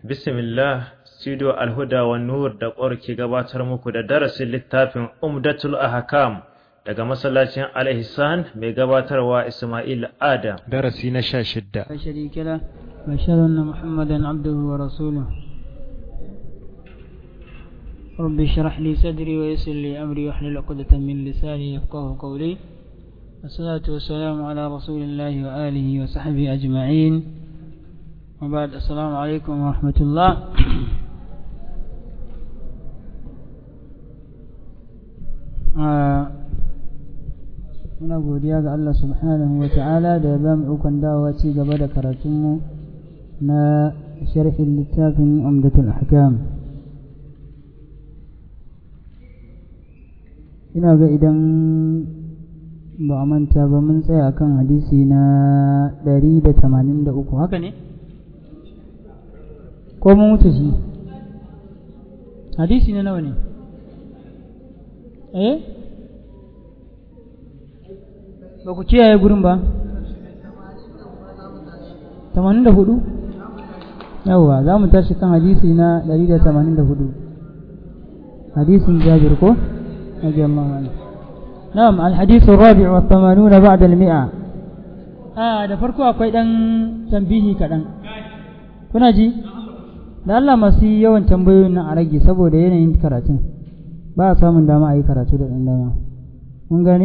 Bismillah, Studio Alhuda wa Nur da ƙwar ke gabatar muku da darasin littafin Umdatul Ahkam daga masallacin Al-Ihsan mai gabatarwa Ismail Adam. darasi na sha shidda لا شريك له وأشهد أن محمدا عبده ورسوله رب اشرح لي صدري ويسر لي أمري واحلل عقدة من لساني يفقه قولي والصلاة والسلام على رسول الله وآله وصحبه أجمعين وبعد السلام عليكم ورحمة الله آه muna godiya ga Allah subhanahu wa ta'ala da ya ba mu ikon dawowa ci gaba da karatunmu na sharhin littafin umdatul ahkam ina ga idan ba a manta ba mun tsaya kan hadisi na 183 haka ne ko mun wuce shi hadisi na nawa ne eh ba ku kiyaye gurin ba tamanin da hudu yawwa za mu tashi kan hadisi na ɗari da tamanin da hudu hadisin jabir ko رضي الله عنه نعم الحديث الرابع والثمانون بعد المئة آه da farko akwai dan tambihi kaɗan kuna ji da Allah masu yawan tambayoyin nan a rage saboda yanayin karatun ba a samun dama a yi karatu da ɗan dama mun gane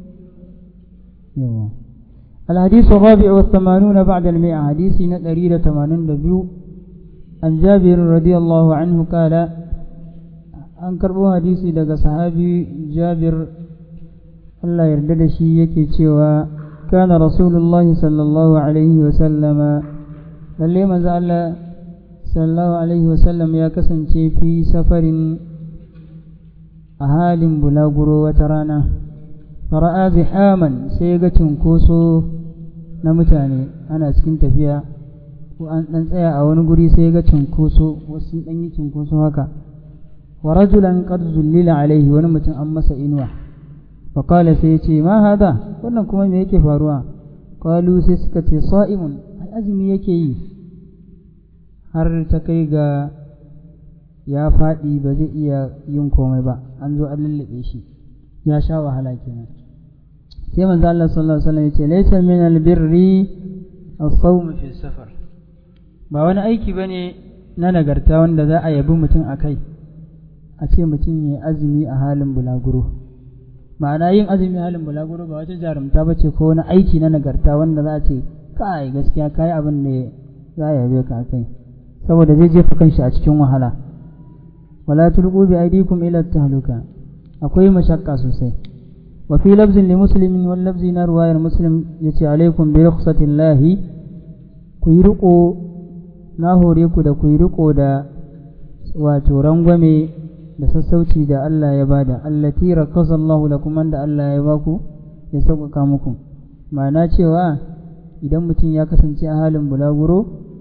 yawa الحديث الرابع والثمانون بعد المئة حديث نتريد ثمانين دبيو عن جابر رضي الله عنه قال an karɓo hadisi daga sahabi jabir Allah yarda da shi yake cewa kana rasulullahi sallallahu alaihi wasallama lalle manzo Allah sallallahu alaihi wasallam ya kasance fi safarin a halin bulaguro wata rana fara'a zihaman sai ga cunkoso na mutane ana cikin tafiya ko an ɗan tsaya a wani guri sai ga cunkoso wasu ɗan yi cunkoso haka wa rajulan qad zullila alaihi wani mutum an masa inuwa fa qala sai ya ce ma hada wannan kuma me yake faruwa qalu sai suka ce sa'imun azumi yake yi har ta kai ga ya faɗi ba zai iya yin komai ba an zo an lullube shi ya sha wahala kenan sai manzo Allah sallallahu alaihi wasallam ya ce laysa min albirri as-sawm fi safar ba wani aiki bane na nagarta wanda za a yabi mutum akai a ce mutum ya azumi a halin bulaguro ma'ana yin azumi a halin bulaguro ba wata jarumta ba ce ko wani aiki na nagarta wanda za a ce kai gaskiya kai abin da za a yabe ka kai saboda zai jefa kanshi a cikin wahala wala tulqu bi aydikum ila tahluka akwai mashakka sosai wa fi lafzin li muslimin wal lafzi na ruwayar muslim yace alaikum bi rukhsatillahi ku yi riko na hore ku da ku yi riko da wato rangwame da sassauci da Allah ya bada allati rakasa Allah lakum da Allah ya baku ya sauƙaƙa muku ma'ana cewa idan mutum ya kasance a halin bulaguro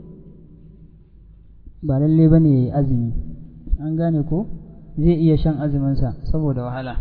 ba lalle bane yayi azumi an gane ko zai iya shan azuminsa saboda wahala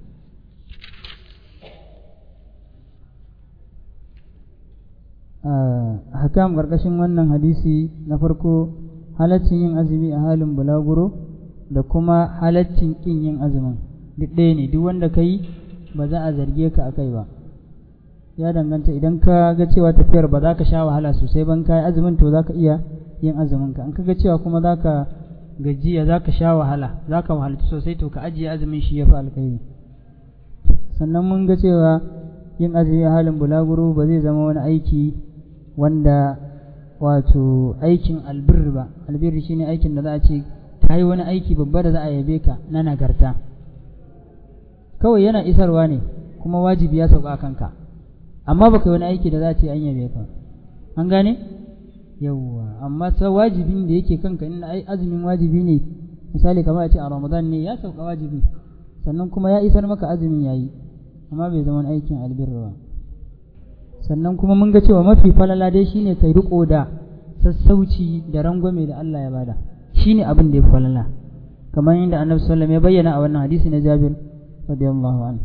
hakam ƙarƙashin wannan hadisi na farko halaccin yin azumi a halin bulaguro da kuma halaccin ƙin yin azumin duk ɗaya ne duk wanda ka yi ba za a zarge ka a kai ba ya danganta idan ka ga cewa tafiyar ba za ka sha wahala sosai ban ka yi azumin to za ka iya yin azumin ka in ka ga cewa kuma za ka gajiya za ka sha wahala za ka wahalci sosai to ka ajiye azumin shi ya fi alkhairi sannan mun ga cewa yin azumi a halin bulaguro ba zai zama wani aiki wanda wato aikin albir ba albir shine aikin da za a ce ka yi wani aiki babba da za a yabe ka na nagarta kawai yana isarwa ne kuma wajibi ya sauka a kanka amma baka yi wani aiki da za a ce an yabe ka an gane yawwa amma sa wajibin da yake kanka in azumin wajibi ne misali kamar a ce a ramadan ne ya sauka wajibi sannan kuma ya isar maka azumin yayi amma bai zama aikin albirra ba sannan kuma mun ga cewa mafi falala dai shine kai riko da sassauci da rangwame da Allah ya bada shine abin da ya falala kamar yadda annabi sallallahu alaihi wasallam ya bayyana a wannan hadisi na Jabir radiyallahu anhu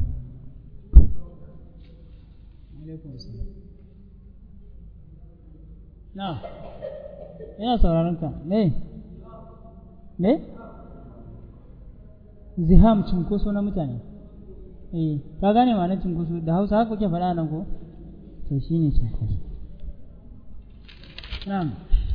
na ina sauraron ka me me ziham cunkoso na mutane eh ka gane ma'anar cunkoso da hausa haka kuke faɗa nan ko to shine cunkoso na'am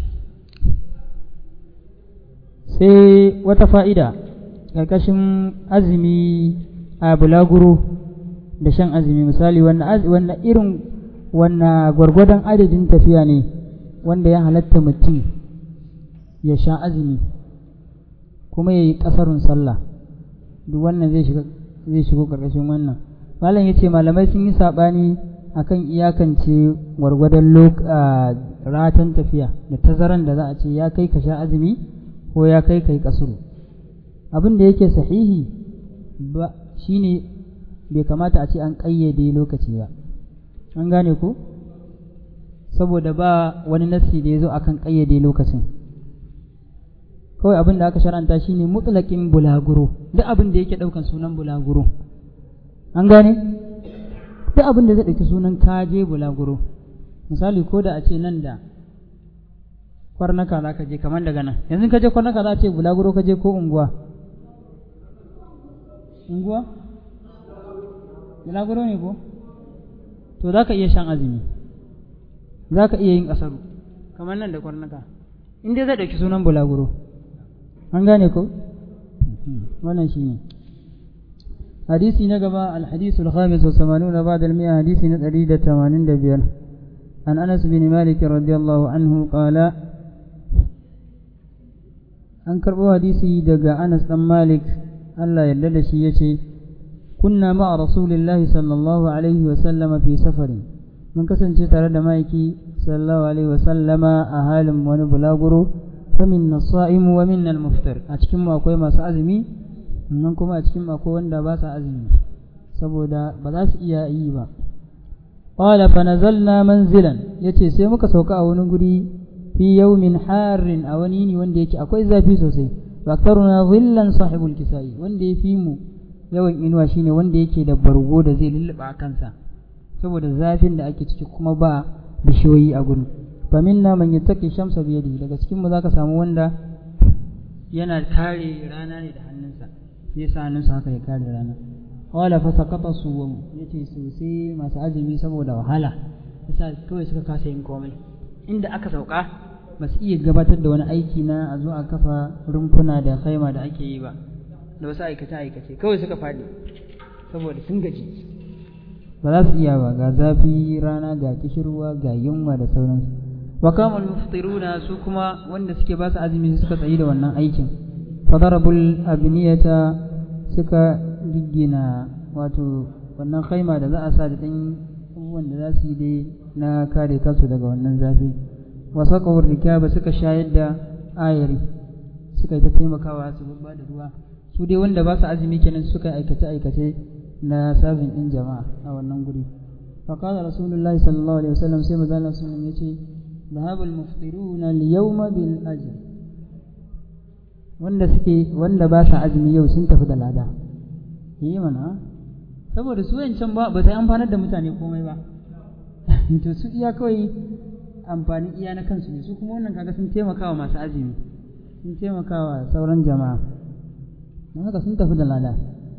sai wata fa'ida ƙarƙashin azumi a bulaguro da shan azumi misali wannan irin wannan gwargwadon adadin tafiya ne wanda ya halatta mutum ya sha azumi kuma ya yi ƙasarun sallah duk wannan zai shigo ƙarƙashin wannan malam ya ce malamai sun yi saɓani akan iyakance gwargwadon ratan tafiya da tazaran da za a ce ya kai ka sha azumi ko ya kai kai kasuru abin da yake sahihi ba shine bai kamata a ce an ƙayyade lokaci ba an gane ko saboda ba wani nassi da ya zo akan ƙayyade lokacin kawai abin da aka shar'anta shine mutlaqin bulaguro duk abin da yake ɗaukan sunan bulaguro an gane duk abin da zai ɗauki sunan kaje bulaguro misali ko da a ce nan da kwarnaka za ka je kamar daga nan yanzu ka je kwarnaka za a ce bulaguro ka je ko unguwa unguwa bulaguro ne ko to za ka iya shan azumi za ka iya yin ƙasaru kamar nan da kwarnaka in dai zai ɗauki sunan bulaguro an gane ko wannan shi ne hadisi na gaba alhadisu alhamis wa samanuna ba da miya hadisi na ɗari da tamanin da biyar عن أنس بن مالك رضي الله عنه قال an karɓo hadisi daga Anas ɗan Malik Allah yarda da shi yace kunna ma'a rasulillahi sallallahu alaihi wa sallama fi safarin mun kasance tare da maiki sallallahu alaihi wa sallama a halin wani bulaguro fa minna sa'imu wa minna al-muftar a cikin mu akwai masu azumi nan kuma a cikin mu akwai wanda ba sa azumi saboda ba za su iya yi ba qala fa nazalna manzilan yace sai muka sauka a wani guri fi yawmin harin a wani yini wanda yake akwai zafi sosai wa aktaruna dhillan sahibul kisai wanda ya fi mu yawan inuwa shine wanda yake da bargo da zai lulluba kansa saboda zafin da ake ciki kuma ba bishiyoyi a gurin fa minna man yattaqi shamsa bi yadihi daga cikin mu zaka samu wanda yana kare rana ne da hannunsa yasa hannunsa haka ya kare rana wala fa saqata suwam yace sosai masu azumi saboda wahala yasa kawai suka kasa yin komai inda aka sauka ba su iya gabatar da wani aiki na a zo a kafa rumfuna da khaima da ake yi ba da wasu aikace aikace kawai suka faɗi saboda sun gaji ba za su iya ba ga zafi rana ga kishirwa ga yunwa da sauransu wa kama muftiruna su kuma wanda suke ba su azumi suka tsayi da wannan aikin fadarabul abniyata suka giggina wato wannan khaima da za a sa da ɗan abubuwan da za su yi dai na kare kansu daga wannan zafi wasa kawar rikaba suka shayar da ayari suka yi ta taimakawa su babba da ruwa su dai wanda ba su azumi kenan suka aikace aikace na sabin din jama'a a wannan guri فقال رسول الله صلى الله عليه وسلم سيما ذا الله سلم يتي ذهب المفطرون اليوم بالأجر wanda suke wanda ba sa azumi yau sun tafi da lada yi mana saboda su yancan ba ba sai amfanar da mutane komai ba to su iya kawai amfani iya na kansu ne su kuma wannan kaga sun taimakawa masu azumi sun taimakawa sauran jama'a don haka sun tafi da lada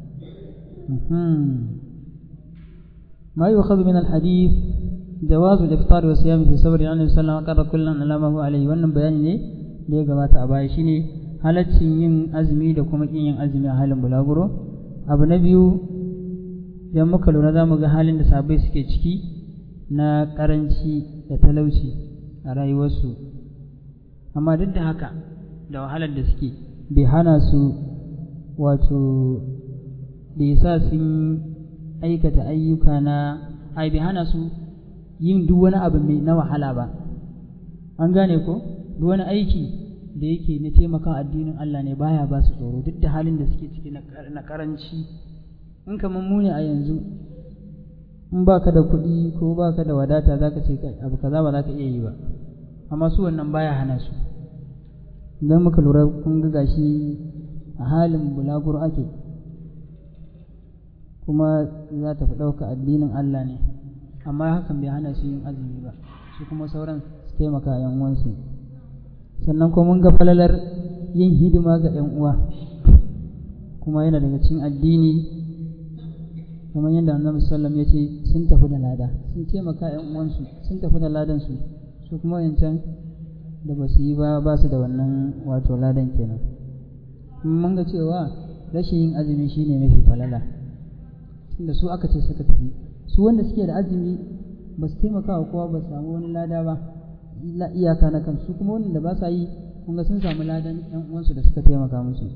ما يؤخذ من الحديث جواز الافطار والصيام في صبر عن النبي صلى الله عليه وسلم كل على ما هو عليه wannan bayani ne da ya gabata a baya shine halaccin yin azumi da kuma kin yin azumi a halin bulaguro abu na biyu idan muka lura za mu ga halin da sabai suke ciki na karanci da talauci a rayuwarsu amma duk da haka da wahalar da suke bai hana su wato da yasa sun aikata ayyuka na ai bai hana su yin duk wani abu mai na wahala ba an gane ko duk wani aiki da yake na taimaka addinin Allah ne baya ba su tsoro duk da halin da suke ciki na karanci in kamar mu ne a yanzu in ba ka da kuɗi ko ba ka da wadata za ka ce abu kaza ba za ka iya yi ba amma su wannan baya hana su idan muka lura kun ga gashi a halin bulaguro ake kuma za ta fi ɗauka addinin Allah ne amma hakan bai hana su yin azumi ba su kuma sauran su taimaka yan uwansu sannan kuma mun ga falalar yin hidima ga 'yan uwa kuma yana daga cikin addini kamar yadda annabi sallam ya ce sun tafi da lada sun taimaka 'yan uwansu sun tafi da ladan su su kuma yancan da ba su yi ba ba su da wannan wato ladan kenan mun ga cewa rashin yin azumi shine mafi falala tunda su aka ce suka tafi su wanda suke da azumi ba su taimaka wa kowa ba su samu wani lada ba iyaka na kansu kuma wanda ba sa yi kun ga sun samu ladan yan uwansu da suka taimaka musu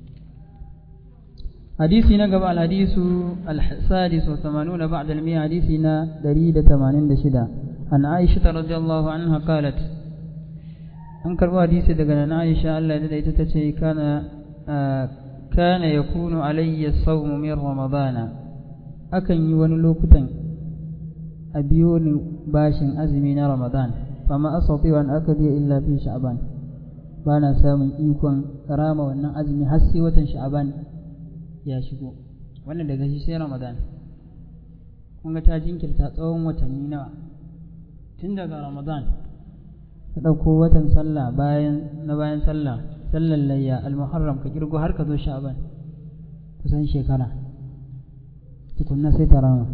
hadisi na gaba alhadisu alsadis wa tamanuna ba'da al-mi'a hadisi na 186 an Aisha radiyallahu anha qalat an karbo hadisi daga nan Aisha Allah ya ita tace kana kana yakunu alayya as-sawmu min ramadana akan yi wani lokutan a biyo ni bashin azumi na ramadan fama asati wa an akadi illa fi sha'ban ba na samun ikon rama wannan azumi har sai watan sha'ban ya shigo wannan daga shi sai ramadan kun ga ta jinkirta tsawon watanni nawa tun daga ramadan ka ɗauko watan sallah bayan na bayan sallah sallar layya almuharram ka kirgo har ka zo sha'ban kusan shekara tukunna sai ta rama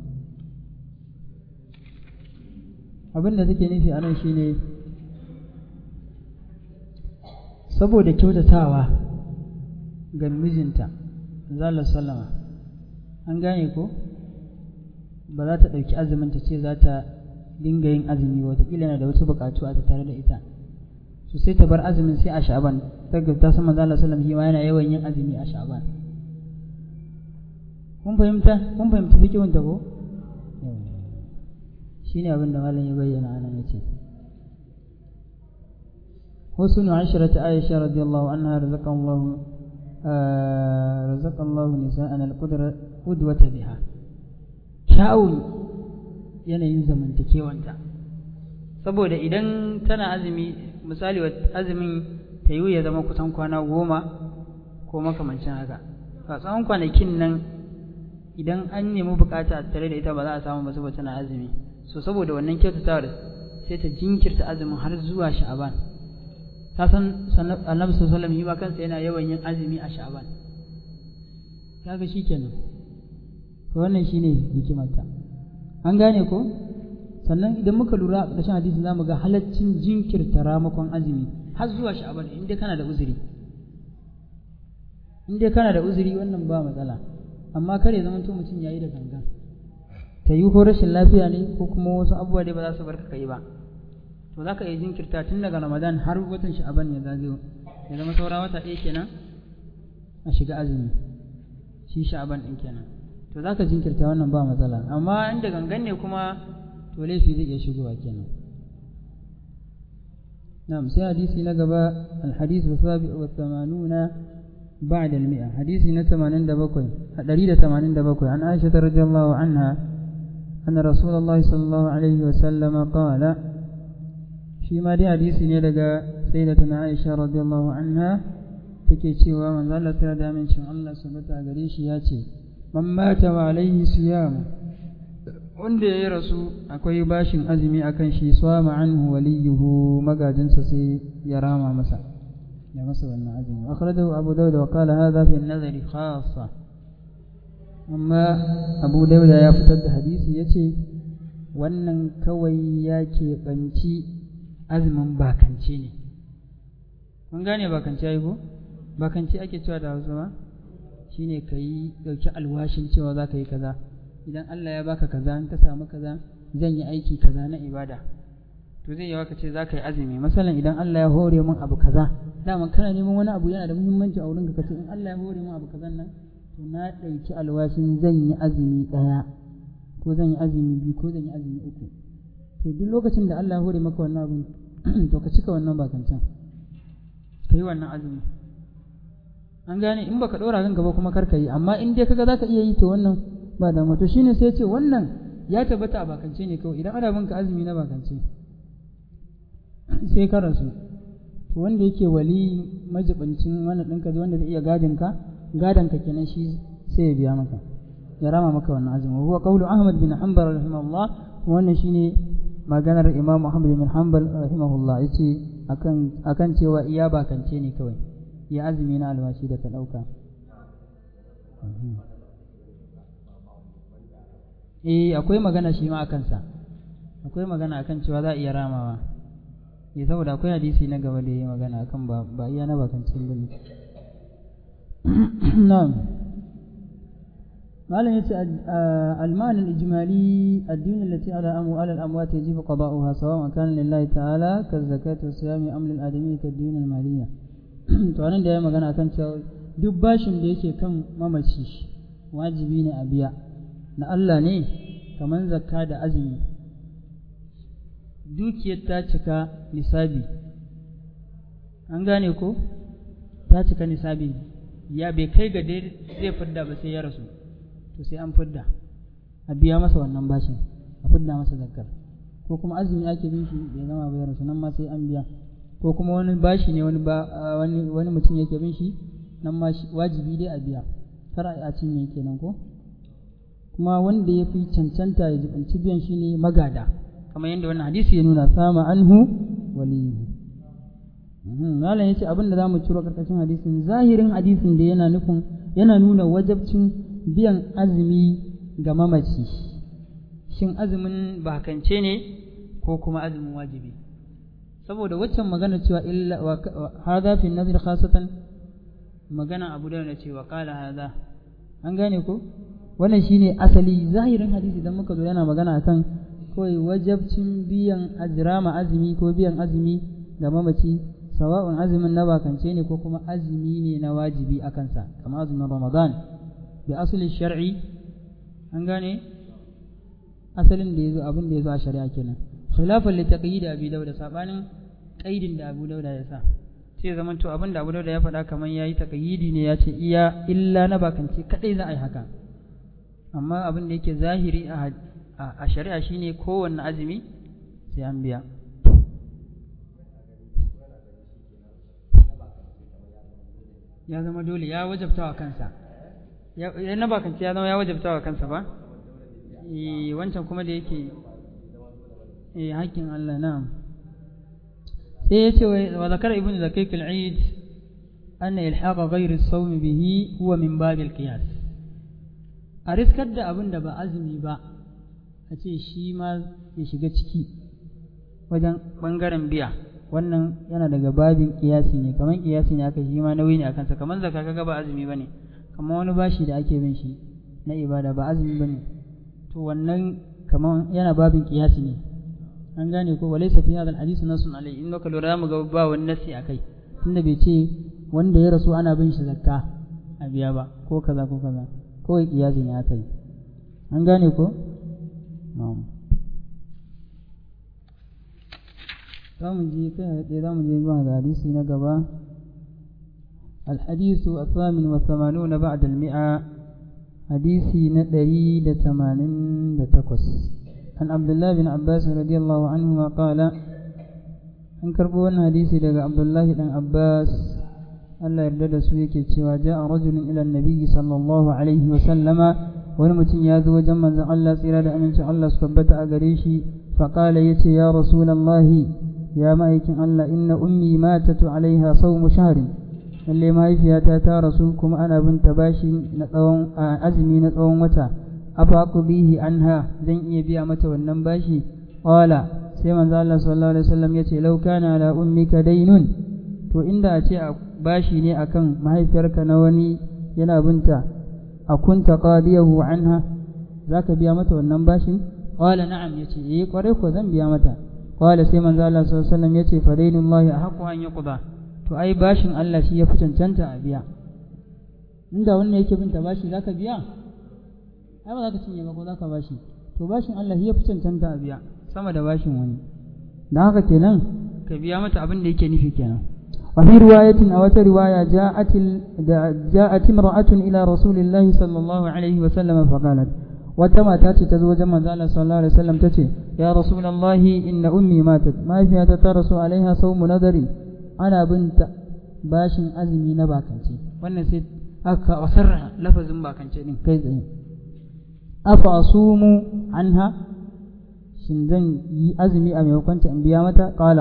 abin da take nufi a nan shine saboda kyautatawa ga mijinta zala sallama an gane ko ba za ta ɗauki azumin ta ce za ta dinga yin azumi watakila na da wasu buƙatu a tattare da ita su sai ta bar azumin sai a sha'aban ta ta sama zala sallam shi ma yana yawan yin azumi a sha'aban kun fahimta kun fahimta fikihun ta ko shine abin da malam ya bayyana anan yace husnu ashrati aisha radiyallahu anha razaqallahu razaqallahu nisa'an al-qudra qudwata biha kyawun yanayin zamantakewanta saboda idan tana azumi misali azumin ta yi ya zama kusan kwana goma ko makamancin haka a tsawon kwanakin nan idan an nemi bukata tare da ita ba za a samu ba saboda tana azumi so saboda wannan kyautatawar sai ta jinkirta azumin har zuwa sha'aban ta san annabi sallallahu alaihi wasallam kansa yana yawan yin azumi a sha'aban kaga shikenan to wannan shine hikimarta an gane ko sannan idan muka lura a ƙarshen hadisi zamu ga halaccin jinkirta ramakon azumi har zuwa sha'aban in dai kana da uzuri in dai kana da uzuri wannan ba matsala amma kare zaman to mutum yayi da gangan ta yi ko rashin lafiya ne ko kuma wasu abubuwa dai ba za su bar ka yi ba to za ka iya jinkirta tun daga ramadan har watan sha'aban ya zagayo ya zama saura wata ɗaya kenan a shiga azumi shi sha'aban ɗin kenan to za ka jinkirta wannan ba matsala amma inda gangan ne kuma to laifi zai iya shigowa kenan نعم سي حديثي نقبا الحديث السابع والثمانون بعد المئة حديثي نتمانين دبكوي دليل تمانين دبكوي عن عائشة رضي الله عنها أن رسول الله صلى الله عليه وسلم قال فيما دي حديثي نلقى سيدتنا عائشة رضي الله عنها take cewa manzo Allah ta da min cewa Allah subhanahu gare shi ya ce man mata wa alaihi siyam wanda ya rasu akwai bashin azumi akan shi swama anhu waliyuhu magajinsa sai ya rama masa ya masa wannan azumi akhrajahu abu dawud wa qala hadha fi an-nazari khassa amma abu dawud ya fitar da hadisi yace wannan kawai ya keɓanci azumin bakance ne kun gane bakance ai ko bakance ake cewa da hausa ba shine ka yi ɗauki alwashin cewa za ka yi kaza idan Allah ya baka kaza in ka samu kaza zan yi aiki kaza na ibada to zai yawa ka ce za ka yi azumi masalan idan Allah ya hore min abu kaza dama kana neman wani abu yana da muhimmanci a wurinka ka ce in Allah ya hore min abu kaza nan to na ɗauki alwashin zan yi azumi ɗaya ko zan yi azumi biyu ko zan yi azumi uku to duk lokacin da Allah ya hore maka wannan abin to ka cika wannan bakancan ka yi wannan azumi an gane in baka ɗora kanka ba kuma kar ka yi amma in dai kaga zaka iya yi to wannan ba da to shine sai ce wannan ya tabbata a bakance ne kawai idan ana binka azumi na bakance sai ka rasu to wanda yake wali majibancin wannan ɗinka wanda zai iya gadin ka gadon ka kenan shi sai ya biya maka ya rama maka wannan azumi huwa qawlu ahmad bin hanbal rahimahullah wannan shine maganar imam ahmad bin hanbal rahimahullah yace akan akan cewa iya bakance ne kawai ya azumi na alwashi da ta ɗauka eh akwai magana shi ma a kansa akwai magana akan cewa za a iya ramawa eh saboda akwai hadisi na gaba da yi magana akan ba ba iya na bakancin bane na'am malam yace al-ma'an al-ijmali ad-din allati ala amu ala al-amwat yajibu qada'uha sawa'an kana lillahi ta'ala ka zakati wa siyami aml al-adami ka ad-din al-maliyya to anan da ya magana akan cewa duk bashin da yake kan mamaci wajibi ne a biya na Allah ne kamar zakka da azumi dukiyar ta cika nisabi an gane ko ta cika nisabi ya bai kai ga zai fidda ba sai ya rasu to sai an fidda a biya masa wannan bashin a fidda masa zakkar ko kuma azumi ake bin shi bai gama ba ya rasu nan ma sai an biya ko kuma wani bashi ne wani wani wani mutum yake bin shi nan ma wajibi dai a biya kar a cinye kenan ko kuma wanda ya fi cancanta ya jibanci biyan shi ne magada kamar yadda wannan hadisi ya nuna sama anhu waliyu malam yace abin da zamu ciro karkashin hadisin zahirin hadisin da yana nufin yana nuna wajabcin biyan azumi ga mamaci shin azumin bakance ne ko kuma azumin wajibi saboda waccan magana cewa illa hadha fi nazar khasatan magana abu da cewa qala hadha an gane ko wannan shine asali zahirin hadisi idan muka zo yana magana akan kawai wajabcin biyan ajrama azumi ko biyan azumi ga mamaci sawa'un azumin na bakance ne ko kuma azumi ne na wajibi a kansa kamar azumin ramadan bi asali shar'i an gane asalin da yazo abin da yazo a shari'a kenan khilafan li taqyid abi dauda sabanin qaidin da abu dauda ya sa sai zaman to abin da abu dauda ya faɗa kamar yayi taqyidi ne ya ce iya illa na bakance kadai za a yi haka amma abin da yake zahiri a shari'a shine kowanne azumi sai an biya ya zama dole ya wajabta wa kansa ya na bakanci ya zama ya wajabta wa kansa ba wancan kuma da yake haƙƙin Allah na sai ya ce wa zakar ibn zakik al-eid anna ilhaqa ghayr as-sawm bihi huwa min bab al-qiyas a riskar da abin da ba azumi ba a ce shi ma ya shiga ciki wajen ɓangaren biya wannan yana daga babin kiyasi ne kamar kiyasi ne aka shi ma nauyi ne a kansa kamar zaka kaga ba azumi ba ne kamar wani bashi da ake bin shi na ibada ba azumi ba ne to wannan kamar yana babin kiyasi ne an gane ko walai safi hadal hadisi nasun alai in ka lura mu ga ba wani nasi akai tunda bai ce wanda ya rasu ana bin shi zakka a biya ba ko kaza ko kaza kawai kiyasi ne aka yi an gane ko na'am za mu je kai haɗe za mu je zuwa ga hadisi na gaba الحديث الثامن والثمانون بعد المئة حديثي ندري لثمانين لتقص عن عبد الله بن عباس رضي الله عنهما قال an karɓo wannan hadisi daga abdullahi dan abbas allah yarda da su yake cewa ja'a rajulun ila nabiyyi sallallahu alaihi wa sallama wani mutum ya zo wajen manzon allah tsira da amincin allah su tabbata a gare shi faqala yace ya rasulallahi ya ma'aikin allah inna ummi matatu alaiha sawmu shahrin lalle mahaifiyata ta rasu kuma ana bin ta bashi na tsawon azumi na tsawon wata afa bihi anha zan iya biya mata wannan bashi qala sai manzo Allah sallallahu alaihi wasallam yace law kana ala ummika daynun to inda a ce bashi ne akan mahaifiyarka na wani yana binta akunta qadiyahu anha zaka biya mata wannan bashin qala na'am yace eh kware ko zan biya mata qala sai manzo Allah sallallahu alaihi wasallam yace fa daynullahi ahqqu an yuqda to ai bashin Allah shi ya fi cancanta a biya inda wannan yake binta bashi zaka biya ai ba zaka cinye ba ko zaka bashi to bashin Allah shi ya fi cancanta a biya sama da bashin wani dan haka kenan ka biya mata abin da yake nufi kenan wa fi riwayatin a wata riwaya ja'at ja'at imra'atun ila rasulillahi sallallahu alaihi wa sallam fa qalat wata mata ce ta zo wajen manzo Allah sallallahu alaihi wasallam tace ya rasulullahi inna ummi matat mahaifiyata ta rasu alaiha sawmu nadari ana binta bashin azumi na bakance wannan sai aka wasarra lafazin bakance din kai tsaye afa asumu anha shin zan yi azumi a maimakon ta in biya mata qala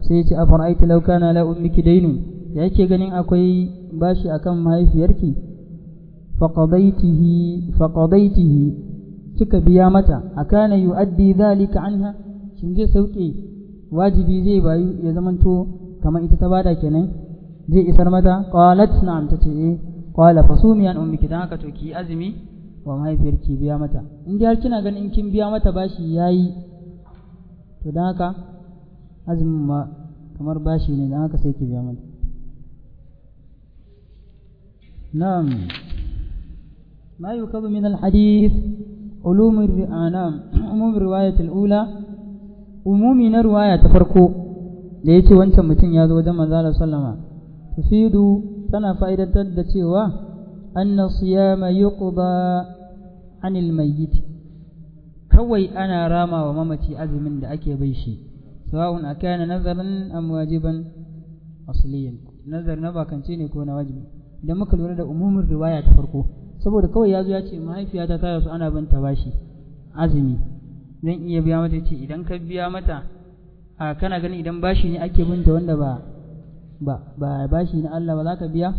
sai ya ce afara'aita law kana la ummiki daynun da yake ganin akwai bashi akan mahaifiyarki faqadaitihi faqadaitihi kika biya mata akana yu'addi dhalika anha shin zai sauke wajibi zai bayu ya zamanto kamar ita ta bada kenan zai isar mata qalat na'am tace eh qala fasumi an ummiki dan haka to ki azumi wa mahaifiyarki biya mata in dai har kina ganin in kin biya mata bashi yayi to dan haka azumin ma kamar bashi ne dan haka sai ki biya mata na'am ما يؤخذ من الحديث علوم الرعانام عموم الرواية الأولى umumi na ruwaya ta farko da ya ce wancan mutum ya zo wajen manzala sallama tufidu tana fa'idantar da cewa anna siyama yuqda anil mayyit kawai ana rama wa mamaci azumin da ake bai shi sawa'un akana nazaran am wajiban asliyan nazar na bakance ne ko na wajibi idan muka lura da umumin riwaya ta farko saboda kawai ya zo ya ce mahaifiyata ta rasu ana banta bashi azumi zan iya biya mata ce idan ka biya mata a kana ganin idan bashi ne ake binta wanda ba ba ba bashi na Allah ba za ka biya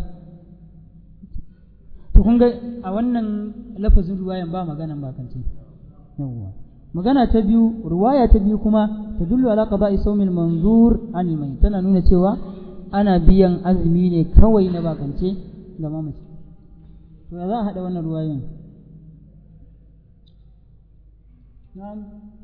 to kun ga a wannan lafazin ruwayan ba maganan ba kan ce yawwa magana ta biyu ruwaya ta biyu kuma ta dullu ala qada'i sawmil manzur anil mai tana nuna cewa ana biyan azumi ne kawai na bakance ga mamaci to ya za a haɗa wannan ruwayoyin نعم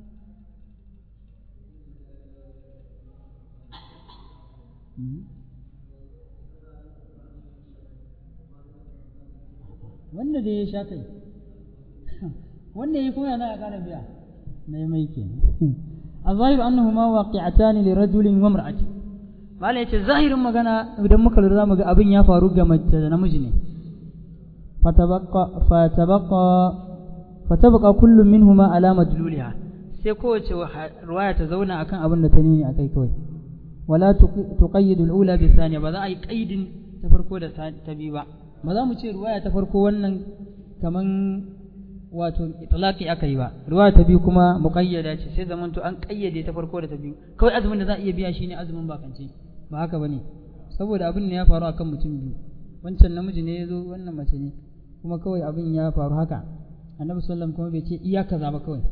wanda da ya sha kai wanda ya kuma yana ƙara biya mai mai ke الظاهر أنهما واقعتان لرجل وامرأة mala yace zahirin magana idan muka lura zamu ga abin ya faru ga mace da namiji ne fatabaqa fatabaqa fatabqa kullu minhuma ala madluliha sai kowace ruwaya ta zauna akan abin da ta nuni akai kawai wala tuqayyidu al-ula bi thaniya ba za a yi qaidin ta farko da ta biyu ba ba za mu ce ruwaya ta farko wannan kaman wato itlaqi aka yi ba ruwaya ta biyu kuma muqayyada ce sai zamanto an qayyade ta farko da ta biyu kawai azumin da za a iya biya shine azumin bakance ba haka bane saboda abin ne ya faru akan mutum biyu wancan namiji ne ya zo wannan mace ne kuma kawai abin ya faru haka annabi sallam kuma bai ce iya kaza ba kawai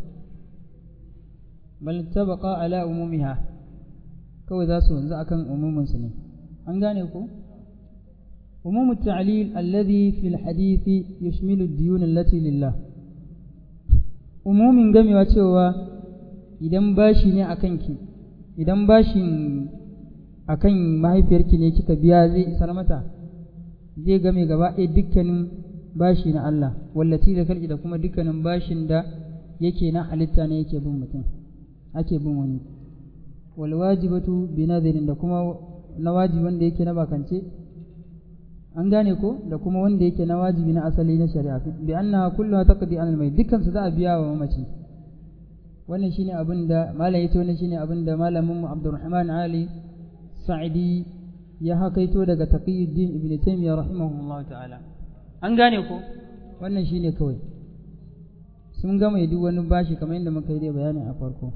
bal tabaqa ala umumiha kawai za su wanzu akan umumin su ne an gane ko umum at-ta'lil alladhi fi al-hadith yushmilu ad-diyun allati lillah umumin gamewa cewa idan bashi ne akan ki idan bashin akan mahaifiyarki ne kika biya zai isar mata zai game gaba ɗaya dukkanin bashi na Allah wallati da kalki da kuma dukkanin bashin da yake na halitta ne yake bin mutum ake bin wani wal wajibatu bi nadhirin da kuma na wajibi wanda yake na bakance an gane ko da kuma wanda yake na wajibi na asali na shari'a bi annaha kulluha taqdi an al dukkan su za a biya wa mamaci wannan shine abin da malam yace wannan shine abin da malamin mu Abdurrahman Ali Sa'idi ya hakaito daga Taqiyuddin Ibn Taymiyyah rahimahullahu ta'ala an gane ko wannan shine kawai sun gama duk wani bashi kamar yadda muka yi da bayani a farko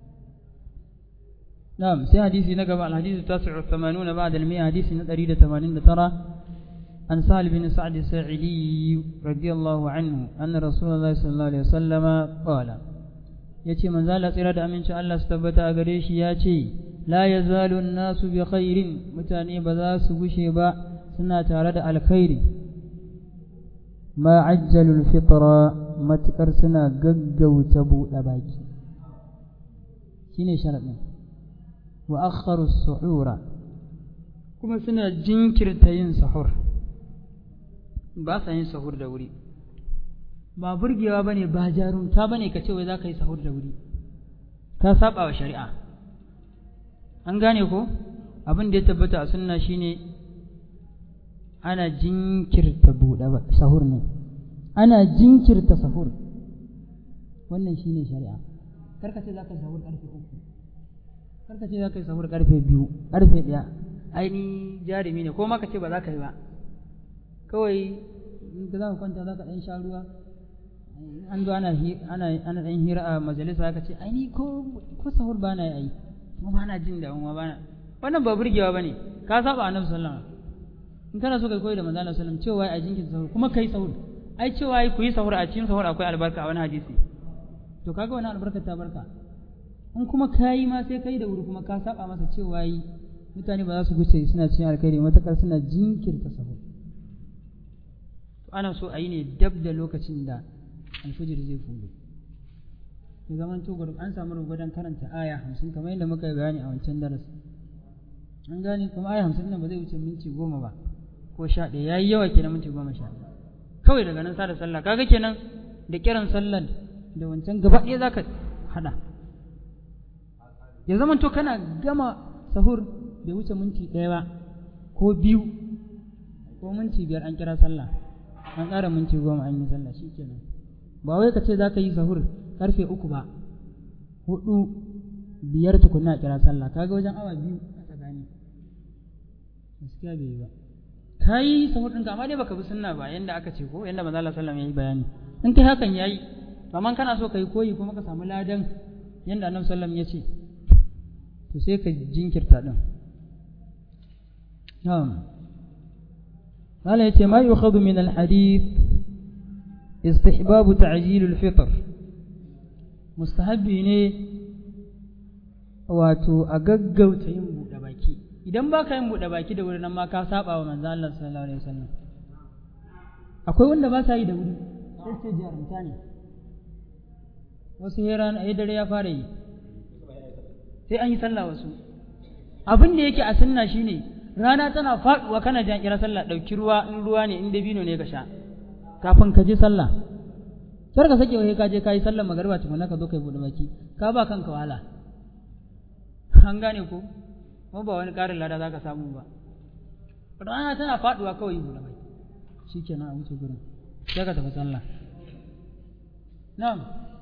na'am sai hadisi na gaba al-hadith tasi'u 80 ba'da al-100 hadisi na 189 an sahal bin sa'd sa'idi radiyallahu anhu anna rasulullahi sallallahu alaihi wasallam qala yace manzo Allah tsira da aminci Allah su tabbata a gare shi ya ce la yazalu an-nasu bi khairin mutane ba za su gushe ba suna tare da alkhairi ma ajjalul fitra matukar suna gaggauta buɗe baki shine sharadin wa akharu suhura kuma suna jinkirta yin sahur ba sa yin sahur da wuri ba burgewa bane ba jarumta bane ka ce wai za ka yi sahur da wuri ka saba wa shari'a an gane ko abin da ya tabbata a sunna shine ana jinkirta buɗe sahur ne ana jinkirta sahur wannan shine shari'a karka ce za ka sahur ƙarfe uku karka ce za ka yi sahur ƙarfe biyu ƙarfe ɗaya aini jarumi ne ko ma ka ce ba za ka yi ba kawai in ka za ka kwanta za ka ɗan sha ruwa an zo ana ana ɗan hira a majalisa ka ce aini ko ko sahur ba na yi ai kuma ba na jin damuwa ba na wannan ba burgewa bane ka saba annabi sallallahu alaihi wasallam in kana so kai koyi da manzo Allah sallallahu alaihi wasallam cewa ai jinkin sahur kuma kai sahur ai cewa ai ku yi sahur a cikin sahur akwai albarka a wani hadisi to kaga wani albarka ta barka in kuma kayi ma sai kai da wuri kuma ka saba masa cewa yi mutane ba za su guce suna cikin alkhairi matakar suna jinkirta sahur to ana so a yi ne dab da lokacin da alfijir zai fudo ya zaman to an samu rubutan karanta aya hamsin kamar yadda muka yi bayani a wancan darasi an gane kuma aya hamsin nan ba zai wuce minti goma ba ko sha ɗaya ya yi yawa kenan minti goma sha ɗaya kawai daga nan sada sallah kaga kenan da kiran sallar da wancan gaba ɗaya za ka haɗa ya zama to kana gama sahur bai wuce minti ɗaya ba ko biyu ko minti biyar an kira sallah an ƙara minti goma an yi sallah shi kenan ba wai ka ce za ka yi sahur karfe uku ba hudu biyar tukunna a kira sallah kaga wajen awa biyu a tsakani gaskiya bai yi ba ka yi sahur ɗinka amma dai baka bi sunna ba yanda aka ce ko yanda manzo Allah sallallahu alaihi wasallam ya yi bayani in kai hakan yayi amma kana so ka yi koyi kuma ka samu ladan yanda annabi sallallahu alaihi wasallam ya ce to sai ka jinkirta din na'am Allah yace ma yukhadhu min al-hadith istihbab ta'jil al-fitr mustahabbi ne wato a gaggauta yin buɗe baki idan ba ka yin buɗe baki da wuri nan ma ka saba wa manzo Allah sallallahu alaihi wasallam akwai wanda ba sa yi da wuri sai ce jarumta ne wasu heran a dare ya fara yi sai an yi sallah wasu abin da yake a sunna shine rana tana faduwa kana jan kira sallah dauki ruwa in ruwa ne in dabino ne ka sha kafin ka je sallah kar ka sake wai ka je kai sallar magariba tukuna ka zo kai bude baki ka ba kanka wahala an gane ko kuma ba wani karin lada zaka samu ba rana tana faduwa kawai bude baki shikenan a wuce gurin sai ka tafi sallah na'am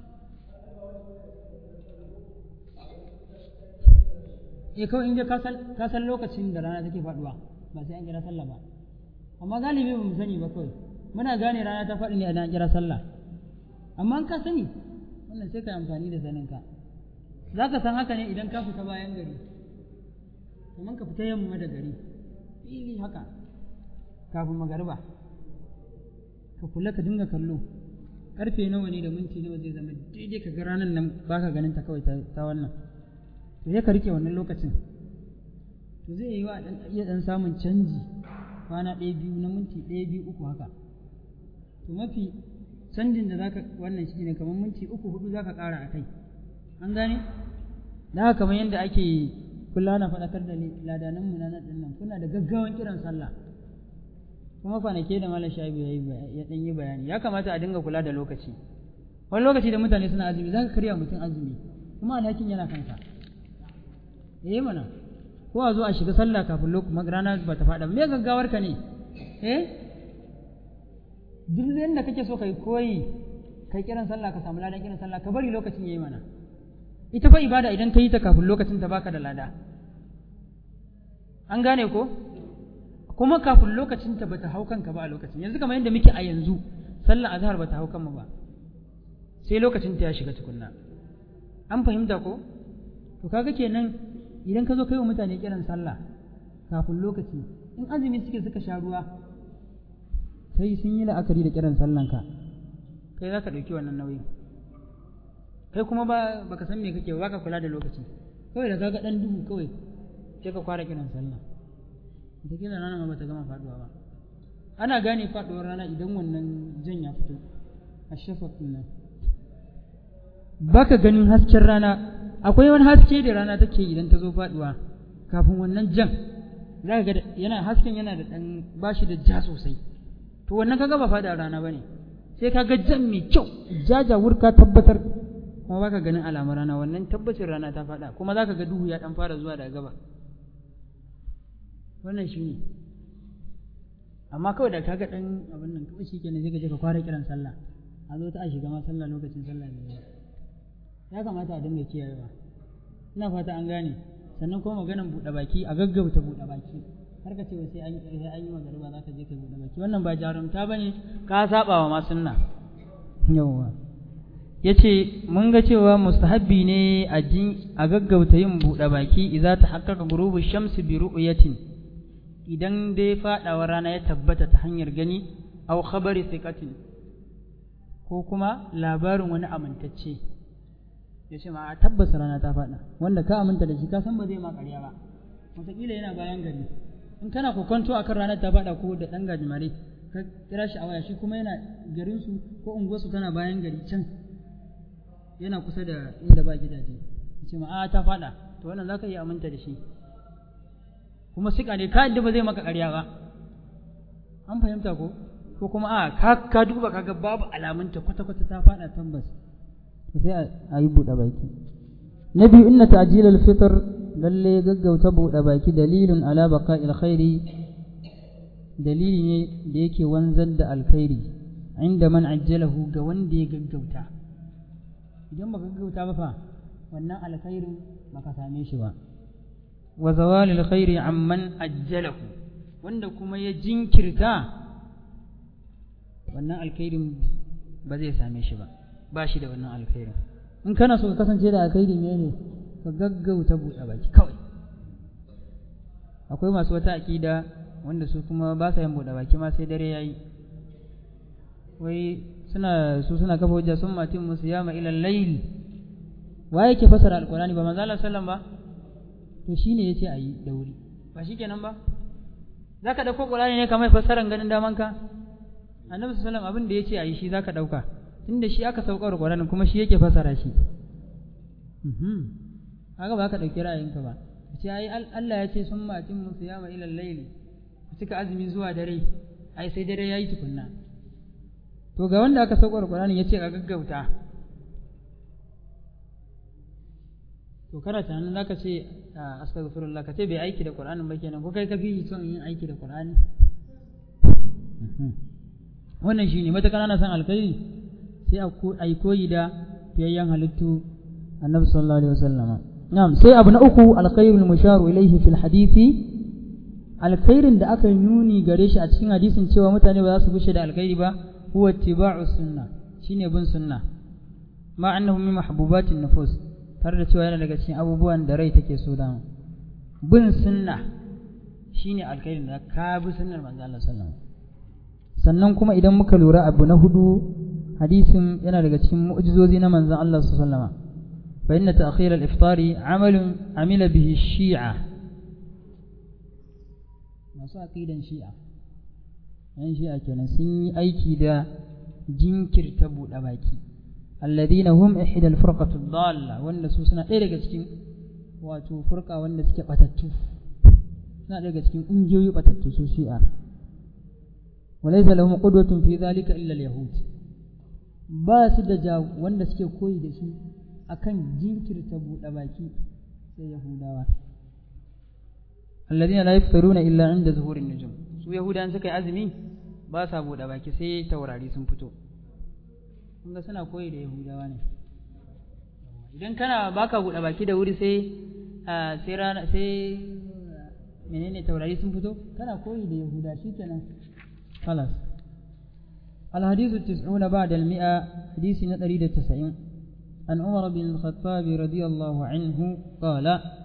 eh kawai in je ka san lokacin da rana take faduwa ba sai an kira sallah ba amma galibi ba mu sani ba kawai muna gane rana ta faɗi ne a an kira sallah amma in ka sani wannan sai ka yi amfani da saninka za ka san haka ne idan ka fita bayan gari kamar ka fita yamma da gari fili haka kafin magariba ka kula ka dinga kallo karfe nawa ne da minti nawa zai zama daidai ka ga ranar nan baka ganin ta kawai ta wannan to ya ka rike wannan lokacin to zai yi wa iya dan samun canji kwana ɗaya biyu na minti ɗaya biyu uku haka to mafi canjin da zaka wannan shi ne kamar minti uku hudu zaka ƙara a kai an gane da haka kamar yadda ake kula na faɗakar da ladanan mu na nan nan kuna da gaggawan kiran sallah kuma kwanake da malam shaibu ya ɗan yi bayani ya kamata a dinga kula da lokaci wani lokaci da mutane suna azumi zaka karya mutum azumi kuma alhakin yana kanka eh mana ko a zo a shiga sallah kafin lokacin rana ba ta faɗa me gaggawar ka ne eh duk yadda kake so kai koyi kai kiran sallah ka samu ladan kiran sallah ka bari lokacin yayi mana ita fa ibada idan ka yi ta kafin lokacin ta baka da lada an gane ko kuma kafin lokacin ta bata hau kanka ba a lokacin yanzu kamar yadda muke a yanzu sallah azhar bata hau kanmu ba sai lokacin ta ya shiga tukunna an fahimta ko to kaga kenan idan ka zo kai wa mutane kiran sallah kafin lokaci in azumi suke suka sha ruwa sai sun yi la'akari da kiran sallanka kai za ka ɗauki wannan nauyin kai kuma ba baka san me kake ba ka kula da lokaci kawai da kaga ɗan duhu kawai sai ka fara kiran sallah da kila rana ma bata gama faduwa ba ana gane faduwar rana idan wannan jan ya fito a shafaq nan baka ganin hasken rana akwai wani haske da rana take idan ta zo faduwa kafin wannan jan za ka ga yana hasken yana da dan bashi da ja sosai to wannan kaga ba fada rana bane sai kaga jan mai kyau jajawur ka tabbatar kuma baka ganin alamar rana wannan tabbacin rana ta fada kuma zaka ga duhu ya dan fara zuwa daga gaba wannan shine amma kawai da kaga dan abin nan kawai shikenan sai ka je ka kwara kiran sallah a zo ta a shiga ma sallah lokacin sallah ne ya kamata a dinga kiyayewa ina fata an gane sannan kuma maganan buɗe baki a gaggauta buɗe baki har ka ce wa sai an yi an yi magariba za ka je ka buɗe baki wannan ba jarumta bane ka saba wa ma sunna yawwa ya ce mun ga cewa mustahabbi ne a jin a gaggauta yin buɗe baki idza ta haƙƙaƙa gurubu shamsi bi ru'yatin idan dai faɗawa rana ya tabbata ta hanyar gani aw khabari thiqatin ko kuma labarin wani amintacce ya ce ma tabbas rana ta faɗa wanda ka aminta da shi ka san ba zai ma ƙarya ba wataƙila yana bayan gari in kana kokonto akan ranar ta faɗa ko da ɗan gajimare ka kira shi a waya shi kuma yana garinsu ko unguwarsu tana bayan gari can yana kusa da inda ba gidaje ce ma a ta faɗa to wannan za ka iya aminta da shi kuma sika ne ka yadda ba zai maka ƙarya ba an fahimta ko ko kuma a ka ka duba kaga babu alamunta kwata kwata ta faɗa tabbas to sai a yi buɗe baki na biyu inna ta'jilal fitr lalle gaggauta buɗe baki dalilun ala baqa'il khairi dalili ne da yake wanzar da alkhairi inda man ajjalahu ga wanda ya gaggauta idan baka gaggauta ba fa wannan alkhairin baka same shi ba wa zawalil khairi amman ajjalahu wanda kuma ya jinkirta wannan alkhairin ba zai same shi ba ba shi da wannan alkhairin in kana so ka kasance da alkhairi ne ne ka gaggauta buɗe baki kawai akwai masu wata aƙida wanda su kuma ba sa yin buɗe baki ma sai dare yayi wai suna su suna kafa hujja sun matin musu yama ila layl wa yake fasara alqur'ani ba manzo Allah sallam ba to shine yace ayi da wuri ba shikenan ba zaka dauko qur'ani ne kamar fasaran ganin daman ka annabi sallam abin da yace ayi shi zaka dauka tunda shi aka saukar qur'ani kuma shi yake fasara shi mhm haka ba ka dauki ra'ayinka ba ce ai Allah ya ce sun matin musu yama ila layl cika azumi zuwa dare ai sai dare yayi tukunna to ga wanda aka saukar Qur'ani yace a gaggauta to kana tunanin zaka ce astaghfirullah ka ce bai aiki da Qur'anin ba kenan ko kai ka fi son yin aiki da Qur'ani wannan shine mata kana san alkhairi sai a yi koyi da fiyayyen halittu annabi sallallahu alaihi wasallama na'am sai abu na uku alkhairul musharu ilayhi fil hadisi alkhairin da aka nuni gare shi a cikin hadisin cewa mutane ba za su bushe da alkhairi ba huwa ittiba'u sunna shine bin sunna ma annahu min mahbubatin nufus tare da cewa yana daga cikin abubuwan da rai take so da bin sunna shine alkhairin da ka bi sunnar manzo Allah sallallahu sannan kuma idan muka lura abu na hudu hadisin yana daga cikin mu'jizozi na manzon Allah sallallahu alaihi wasallam fa inna ta'khir al-iftari 'amalun amila bihi shi'a masu aqidan shi'a yan shi'a kenan sun yi aiki da jinkirta buɗe baki alladhina hum ihda al-furqatu dalla wanda su suna ɗaya daga cikin wato furqa wanda suke batattu suna ɗaya daga cikin ƙungiyoyi batattu su shi'a walaysa lahum qudwatun fi dhalika illa al-yahud ba su da wanda suke koyi da shi akan jinkirta buɗe baki sai yahudawa alladhina la yaftaruna illa inda zuhurin nujum su yahudan suka yi azumi ba sa buɗe baki sai taurari sun fito kun ga suna koyi da yahudawa ne idan kana baka buɗe baki da wuri sai sai rana sai menene taurari sun fito kana koyi da yahuda shikenan خلاص الحديث التسعون بعد المئة حديث نتريد التسعين عن عمر بن الخطاب رضي الله عنه قال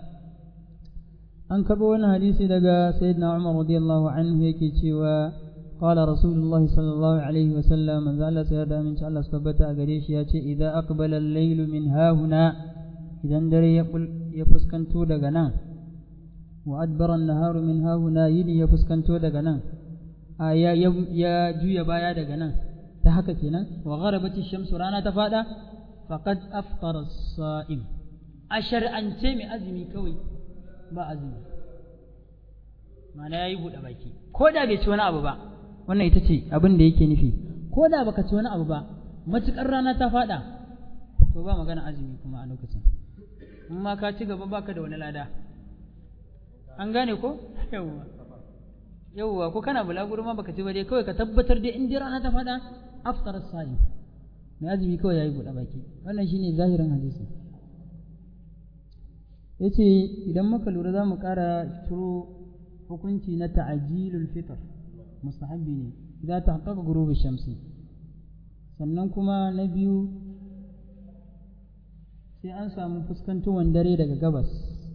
an karɓo wani hadisi daga sayyidina Umar radiyallahu anhu yake cewa qala rasulullah sallallahu alaihi wa sallam manzo Allah sai da min Allah tabbata a gare shi ya ce idan aqbala al-layl min hahuna idan dare ya ya fuskanto daga nan wa adbara an-naharu min hahuna yini ya fuskanto daga nan ya ya juya baya daga nan ta haka kenan wa gharabati shamsu rana ta fada faqad aftara as-sa'im a shar'ance mai azumi kawai ba azumi mana ya yi buɗe baki ko da bai ci wani abu ba wannan ita ce abin da yake nufi ko da baka ci wani abu ba matuƙar rana ta faɗa to ba magana azumi kuma a lokacin in ma ka ci gaba baka da wani lada an gane ko yawwa yawwa ko kana bulaguro ma baka ci ba dai kawai ka tabbatar dai in dai rana ta faɗa aftar sa'i mai azumi kawai yayi buɗe baki wannan shine zahirin hadisi ya ce idan muka lura za mu ƙara ciro hukunci na ta'ajilul fitr mustahabbi ne idan ta haƙaƙa gurubi shamsi sannan kuma na biyu sai an samu fuskantowar dare daga gabas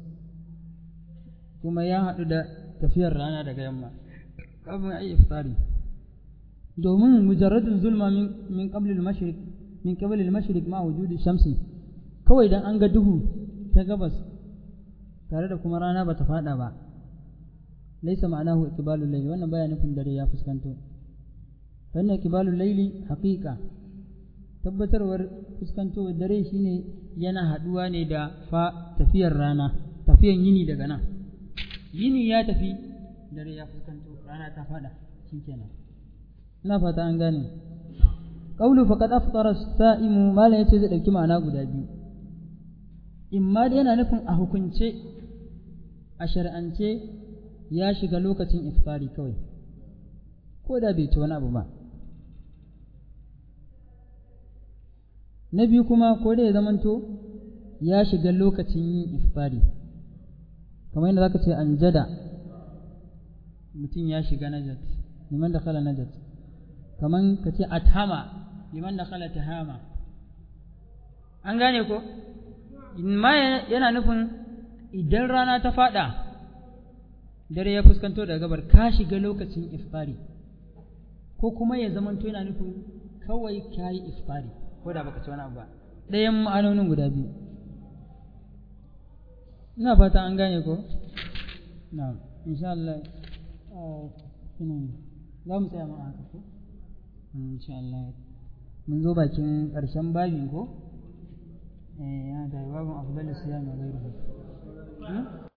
kuma ya haɗu da tafiyar rana daga yamma kafin a yi iftari domin mujarradin zulma min qablil mashriq min qablil mashriq ma wujudi shamsi kawai dan an ga duhu ta gabas tare da kuma rana bata fada ba laysa ma'anahu iqbalul layli wannan baya nufin dare ya fuskanto wannan iqbalul layli haqiqa tabbatarwar fuskantowar dare shine yana haduwa ne da fa tafiyar rana tafiyan yini daga nan yini ya tafi dare ya fuskanto rana ta fada shikenan ina fata an gane qawlu faqad aftara as-sa'imu mala yace zai dauki ma'ana guda biyu imma da yana nufin a hukunce a shar'ance ya shiga lokacin iftari kawai ko da bai ci wani abu ba na biyu kuma ko da ya zamanto ya shiga lokacin yin iftari kamar yadda zaka ce an jada mutum ya shiga najat liman da kala najat kamar ka ce athama liman da kala tahama an gane ko ma yana nufin idan rana ta fada dare ya fuskanto daga gabar ka shiga lokacin iftari ko kuma ya zamanto yana nufin kawai ka yi iftari ko da baka ci wani abu ba ɗayan ma'anonin guda biyu ina fata an gane ko na insha Allah za mu tsaya ma'a haka ko insha Allah mun zo bakin ƙarshen babin ko eh ya da babin afdalus siyam wa ghayruhu